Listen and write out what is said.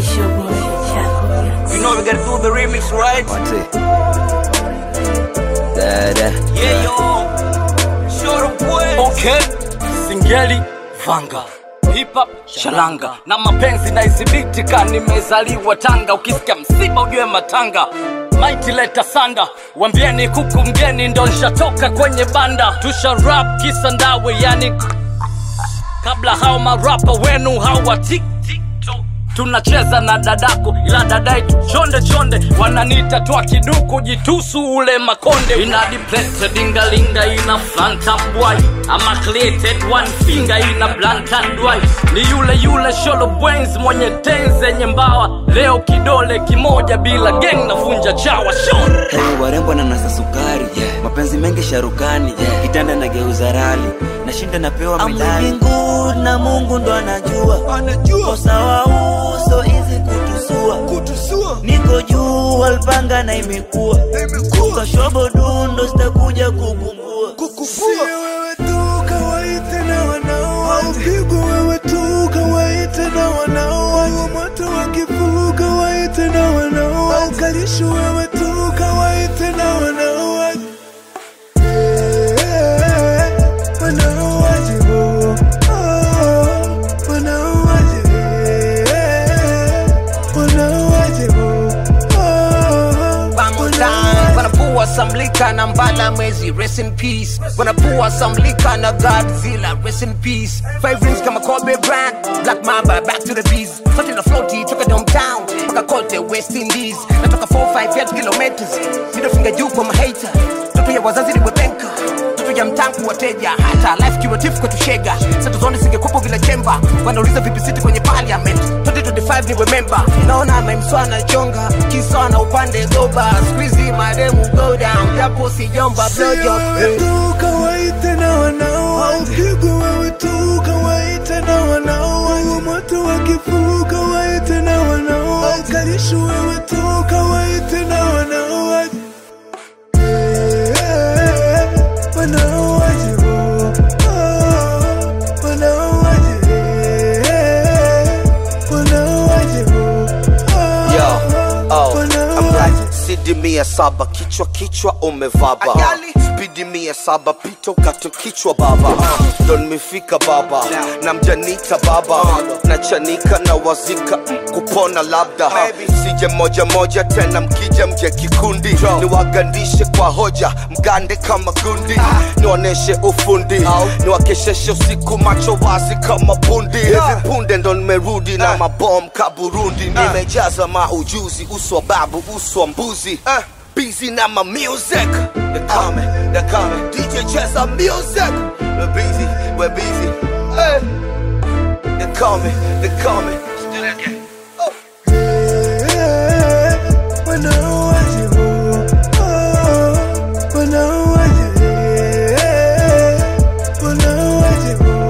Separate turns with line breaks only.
It's your boy, Chaco
You know we gotta do the remix, right?
Mate. Dada.
Yeah, yo. Short boy. Okay. Singeli Vanga. Hip hop shalanga na mapenzi na izibiti ka nimezaliwa Tanga, ukisikia msiba ujue matanga Mighty leta sanda, wambieni kuku mgeni ndo nshatoka kwenye banda, tusha rap kisa ndawe yani kabla hao marapa wenu hawati tunacheza na dadako ila dadaitu chonde chonde wananita twa kiduku jitusu ule makonde ina depleted dingalinga ina flantambwai ama created one finger ina blankandwai ni yule yule sholo bwens mwenye ten zenye mbawa leo kidole kimoja bila geng navunja chawa shon
Hey, warembo na nasa sukari yeah. mapenzi mengi sharukani yeah. kitanda na geuza rali nashinda napewa midali na mungu ndo anajua anajua sawa uso hizi kutusua kutusua niko juu alpanga na imekuwa imekuwa kashobo dundo sitakuja kukumbua
Sio wewe tu kawaite na wanaoa upigwa wewe tu kawaite na wanaoa huo moto wa kifuu kawaite na wanaoa ukalisho wewe tu kawaite na wanaoa Eh, wanaoaje bo? Oh, wanaoaje? Eh, wanaoaje bo? Oh,
Bangtan wanapua samlika na mbala mwezi rest in peace wanapua samlika na godzilla rest in peace five rings kama kobe brand black mamba back to the bees sote na floaty toka downtown mpaka kote west indies natoka 45 yard kilometers midofinga juu kwa mahata toto ya wazazi liwepenka toto ya mtangu wateja hata life kiwatifu kwetu shega seto zone zingekupo vile chemba wanauliza vipi siti kwenye parliament 2025 ni remember naona memswana chonga kisana upande goba squeezy mademu go down japo sijomba blowjob
wewe tu kawaite na wanaoa upigwa wewe tu kawaite na wanaoa huo moto wa kifuu kawaite na wanaoa ukalisho wewe tu kawaite na wanaoa Eh, wanaoaje bo? Oh, wanaoaje? Eh, wanaoaje bo? Oh,
Yo, oh, I'm
wanaoaje?
like sidi mia saba kichwa kichwa umevaba
Ajali.
spidi mia saba pito kato kichwa baba ndo nimefika baba na mjanita baba na chanika na wazika mm, kupona labda sije moja moja tena mkija mje kikundi niwagandishe kwa hoja mgande kama gundi nionyeshe ufundi niwakesheshe usiku macho wazi kama bundi hivi punde ndo nimerudi na mabom kaburundi nimejaza maujuzi uswa babu uswa mbuzi busy na ma music They're coming, they're coming DJ cheza music We're busy, we're busy hey. They're coming, they're coming Still again oh.
Eh, wanaoaje bo? Oh, wanaoaje? Eh, wanaoaje bo?